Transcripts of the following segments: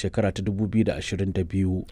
shekara ta 2022.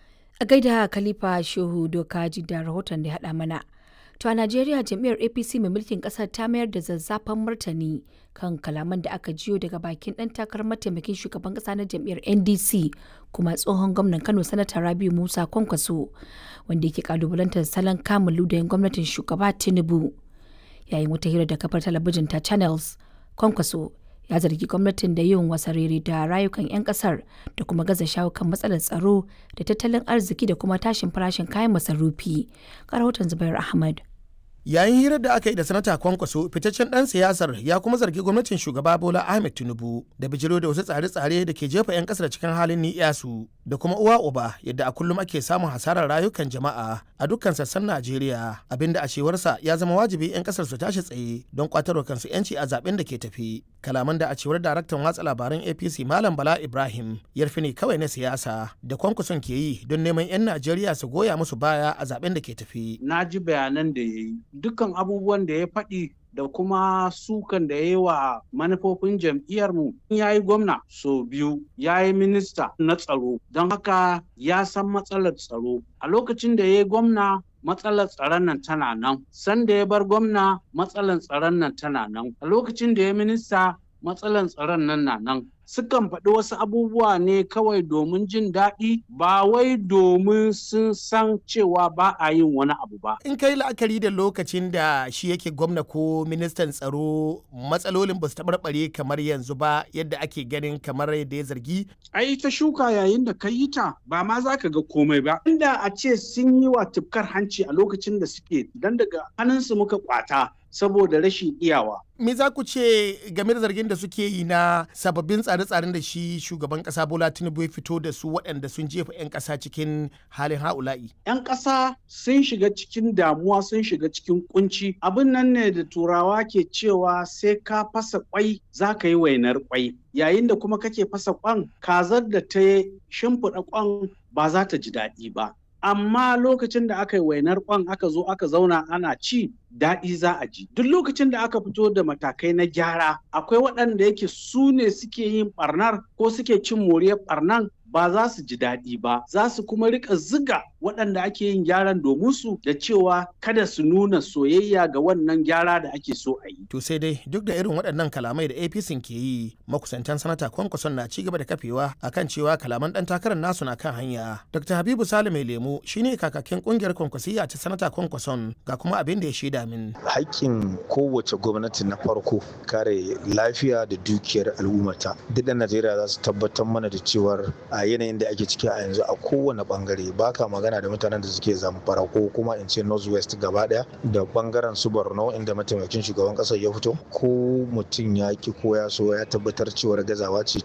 A gaida Khalifa Shehu Dokaji da rahoton da ya haɗa mana. To a Najeriya jam'iyyar APC mai mulkin ƙasar ta mayar da zazzafan martani kan kalaman da aka jiyo daga bakin ɗan takarar mataimakin shugaban ƙasa na jam'iyyar NDC kuma tsohon gwamnan Kano Sanata Rabiu Musa Kwankwaso wanda yake kalubalantar salon kamun ludayin gwamnatin shugaba Tinubu. Yayin wata hira da kafar talabijin ta Channels, Kwankwaso ya zargi gwamnatin da yin wasarere da rayukan 'yan kasar da kuma gaza shawo kan matsalar tsaro da tattalin arziki da kuma tashin farashin kayan masarufi. rahoton Zubair Ahmad. yayin hirar da aka yi da sanata kwankwaso fitaccen dan siyasar ya kuma zargi gwamnatin shugaba bola ahmed tinubu da bijiro da wasu tsare-tsare da ke jefa 'yan kasar cikin halin ni'yasu da kuma uwa uba yadda a kullum ake samun hasarar rayukan jama'a a dukkan sassan najeriya abinda a cewarsa ya zama wajibi 'yan kasar su tashi tsaye don kwatarwa kansu 'yanci a zaben da ke tafi kalaman da a cewar daraktan watsa labaran apc malam bala ibrahim yarfi ne kawai na siyasa da kwankwason ke yi don neman 'yan najeriya su goya musu baya a zaben da ke tafi na ji bayanan da ya yi dukkan abubuwan da ya faɗi da kuma sukan da ya yi wa manufofin jam'iyyarmu ya yi gwamna so biyu ya yi minista na tsaro don haka ya san matsalar tsaro a lokacin da ya yi gwamna matsalar tsaron nan tana nan sanda ya bar gwamna matsalar tsaron nan tana nan a lokacin da ya minista matsalar tsaron nan na nan sukan faɗi wasu abubuwa ne kawai domin jin daɗi ba wai domin sun san cewa ba a yin wani abu ba. In kai la'akari da lokacin da shi yake gwamna ko ministan tsaro matsalolin ba su taɓarɓare kamar yanzu ba yadda ake ganin kamar yadda ya zargi. Ai ta shuka yayin da ka yi ta ba ma za ka ga komai ba. Inda a ce sun yi wa tufkar hanci a lokacin da suke dan daga hannunsu muka kwata saboda rashin iyawa. Me za ku ce game da zargin da suke yi na sababbin tsare-tsaren da shi shugaban kasa Bola Tinubu ya fito da su waɗanda sun jefa 'yan ƙasa cikin halin ha'ula'i? 'Yan ƙasa sun shiga cikin damuwa sun shiga cikin kunci. Abin nan ne da turawa ke cewa sai ka fasa kwai za ka yi wainar kwai. Yayin da kuma kake fasa kwan kazar da ta shimfiɗa kwan ba za ta ji daɗi ba. amma lokacin da aka yi wainar kwan aka zo aka zauna ana ci daɗi za a ji duk lokacin da aka fito da matakai na gyara akwai waɗanda yake su ne suke yin ɓarnar ko suke cin moriyar ɓarnan ba za su ji daɗi ba za su kuma rika ziga waɗanda ake yin gyaran domin su da cewa kada su nuna soyayya ga wannan gyara da ake so a yi. To sai dai duk da irin waɗannan kalamai da APC ke yi makusantan sanata kwankwason na ci gaba da kafewa akan cewa kalaman ɗan takarar nasu na kan hanya. Dr. Habibu Sale mai lemu shine kakakin ƙungiyar kwankwasiya ta sanata kwankwason ga kuma abin da ya shaida min. Haƙƙin kowace gwamnati na farko kare lafiya da dukiyar al'ummata. Duk ɗan Najeriya za su tabbatar mana da cewar a yanayin da ake ciki a yanzu a kowane bangare baka magana da mutanen da suke zamfara ko kuma in ce northwest gaba daya da bangaren su borno inda mataimakin shugaban kasar ya fito ko mutum ya ki ko ya so ya tabbatar cewar gazawa ce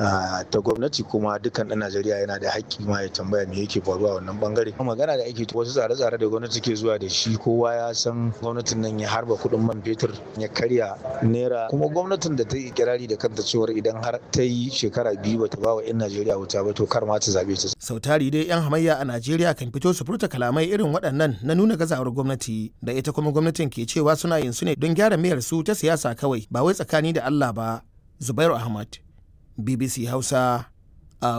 ta gwamnati kuma dukkan dan najeriya yana da haƙƙi ma ya tambaya me yake faruwa a wannan bangare magana da ake wasu tsare-tsare da gwamnati ke zuwa da shi kowa ya san gwamnatin nan ya harba kuɗin man fetur ya karya naira kuma gwamnatin da ta yi kirari da kanta cewar idan har ta yi shekara biyu bata ba wa 'yan najeriya wuta ba to kar ma ta zabe ta. Sau tari dai 'yan hamayya a Najeriya kan fito su furta kalamai irin waɗannan na nuna gazawar gwamnati da ita kuma gwamnatin ke cewa suna yin su ne don gyara mayar su ta siyasa kawai ba wai tsakani da Allah ba. Zubairu Ahmad, BBC Hausa,